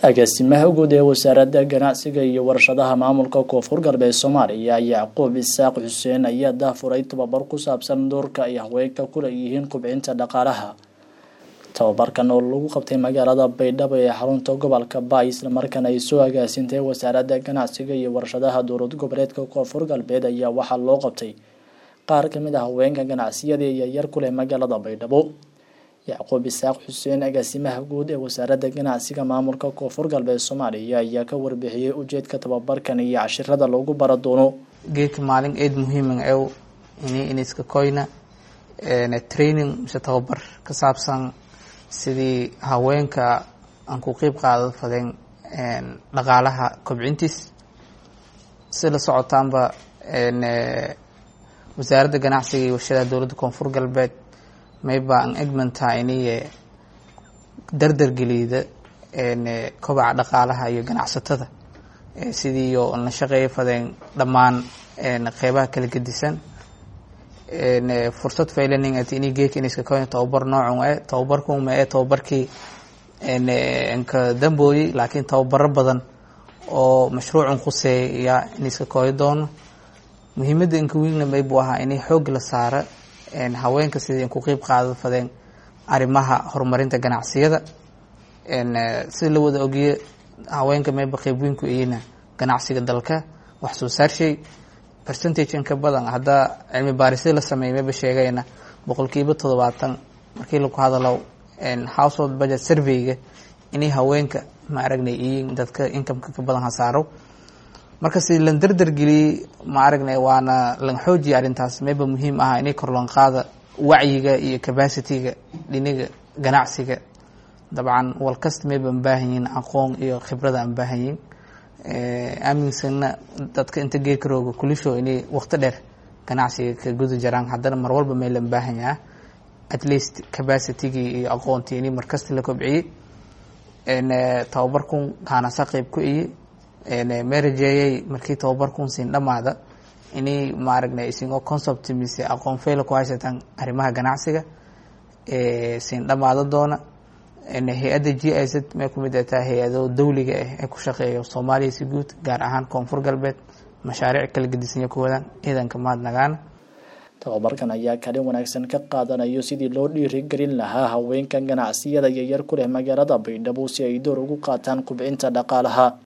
agaasimaha guud ee wasaaradda ganacsiga iyo warshadaha maamulka koonfur galbeed soomaaliya yacquub isaaq xuseen ayaa daafuray tababar ku saabsan doorka ay haweenka ku leeyihiin kubcinta dhaqaalaha tababarkan oo lagu qabtay magaalada baydhabo ee xarunta gobolka baay islamarkaana ay soo agaasintay wasaaradda ganacsiga iyo warshadaha dowlad goboleedka koonfur galbeed ayaa waxaa loo qabtay qaar kamid ah haweenka ganacsiyada yaryar ku leh magaalada baydhabo yacquub isaaq xuseen agaasimaha guud ee wasaaradda ganacsiga maamulka koonfur galbeed soomaaliya ayaa ka warbixiyey ujeedka tababarkan iyo cashirada lagu bara doono geedka maalin eed muhiiman ew ini iniska koyna training mise tababar ka saabsan sidii haweenka aan ku qeyb qaada fadeen dhaqaalaha kobcintiis si la socotaanba wasaaradda ganacsiga iyo warshadaha dowladda koonfur galbeed mayba an egmantaa iniye dardargeliyda kobaca dhaqaalaha iyo ganacsatada sidii yo la shaqeeya fadeen dhammaan qeybaha kala gedisan fursad faylaning at ini geeka iniska koyna tababar noocun e tababarkuma e tababarkii nka dambooyey laakiin tababaro badan oo mashruucun khuseeya iniska koyo doono muhiimadda inka wiigna maybu ahaa inay xoog la saara haweenka sidii ku qeyb qaada fadeen arrimaha horumarinta ganacsiyada sida la wada ogiye haweenka mayba qeyb weyn ku eyina ganacsiga dalka wax soo saarshay percentage inka badan haddaa cilmi baarisya la sameeyay mayba sheegayna boqolkiiba toddobaatan markii lagu hadalo household budget surveyga inay haweenka ma aragnay iyiin dadka incomeka ka badan hasaaro marka si lan dardargeliyey ma aragnay waana lan xoojiya arrintaas mayba muhiim ah inay korloon qaada wacyiga iyo capacityga dhiniga ganacsiga dabcan walkasta mayba an baahan yihin aqoon iyo khibrada an baahan yihin aaminsana dadka inta geedka rooga kulisho inay wakti dheer ganacsiga ka guda jaraan haddana mar walba may lan baahan yaha at least capacitygii iyo aqoontii inay markasta la kobciyey tababarkun kaanasa qeyb ku iye marajeeyay markii tababarkun siin dhamaada inay maaragna isingoo concept mise aqoon fayla ku haysataan arrimaha ganacsiga siin dhamaada doona hay-adda g i z may kumid ataa hay-ado dawliga ah ee ku shaqeeya soomaaliya si guud gaar ahaan koonfur galbeed mashaariic kala gedisanya ku wadaan ciidanka mahadnagaana tababarkan ayaa kalin wanaagsan ka qaadanayo sidii loo dhiirigelin lahaa haweenka ganacsiyada yaryar ku leh magaalada baydhabo si ay door ugu qaataan kubcinta dhaqaalaha